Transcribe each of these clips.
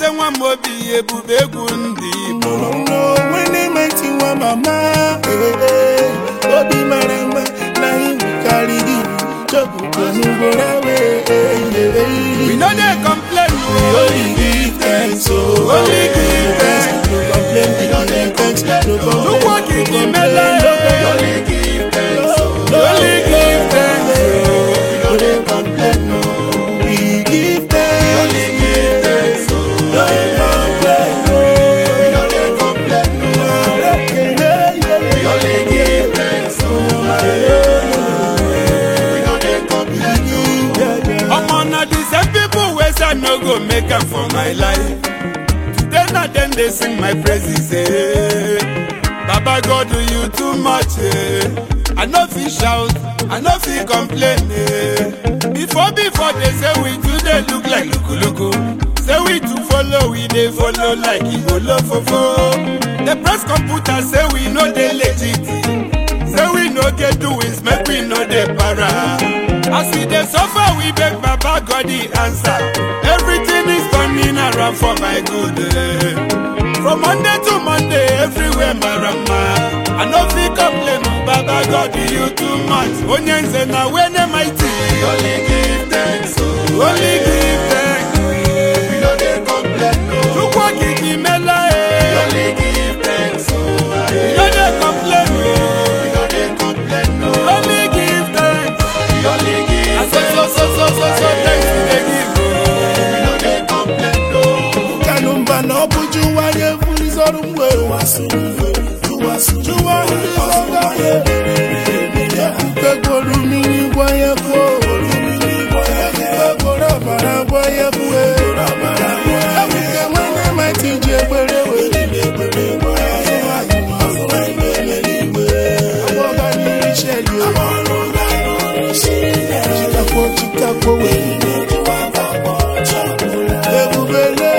eze nwa m obi ebube egwu ndị Igbo onwe mighty nwa mama eh, eh. obi mara mma na iwu karịrị iwu chọpụtanugoro awe we no dey complain o only give thanks oh Only give thanks. no complain we no dey thanks no complain Chukwu okike imela e. only give thanks Only give thanks we no dey complain no we give thanks only give thanks no complain no we no dey complain no we only give thanks we no dey complain no. omo na the same people wey say i no go make am for my life today na dem dey sing my praises eh. baba god do you too much eh. i no fit shout i no fit complain eh. before before they say we too dey look like lukuluku say we too follow we dey follow like igbolofofo the press computer say we no dey legit say we no get doings make we no dey para as we dey suffer we beg baba god the answer everything is turning around for my good eh. from monday to monday everywhere marama i no fit complain o baba god you too much onye nze na wene mighty only give thanks oh. only give thanks we no dey complain no. chukwu okike imela we e only give thanks oh. no dey complain o we no dey complain no. only give thanks. we only give I so so so so so so thanks we dey give o. we no dey complain no. kanumba na ọ bụ jụwa ya eburizọrụ mgbe jụwa ekworo mmiri gwa ya kwuo ekworo ọbara gwa ya kwuo ebuke nwanne maiti ji ekpere Chikakwo chikakwo wee ebubele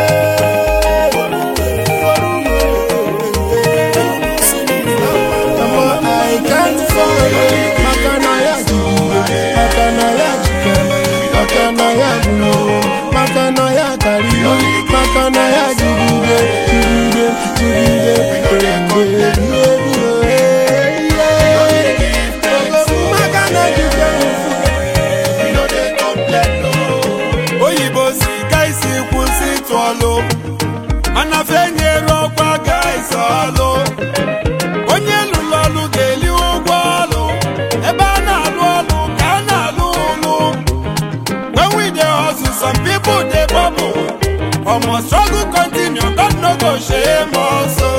Mama, I can't follow Makana ya jigide Makana ya jikere Makana ya bulo Makana ya kariyo Makana ya jigide Jigide, jigide Jigide Makana jikere oyibo si ka isi kwụsị ịtụ ọlụ mana fenyere ọkwa ga isi ọlụ onye lụrụ ọlụ ga-eli ụgwọ ọlụ ebe a na-alụ ọlụ ka a na-alụ ụlụ when we dey hustle some people dey bubble omo struggle continue God no go shame us o.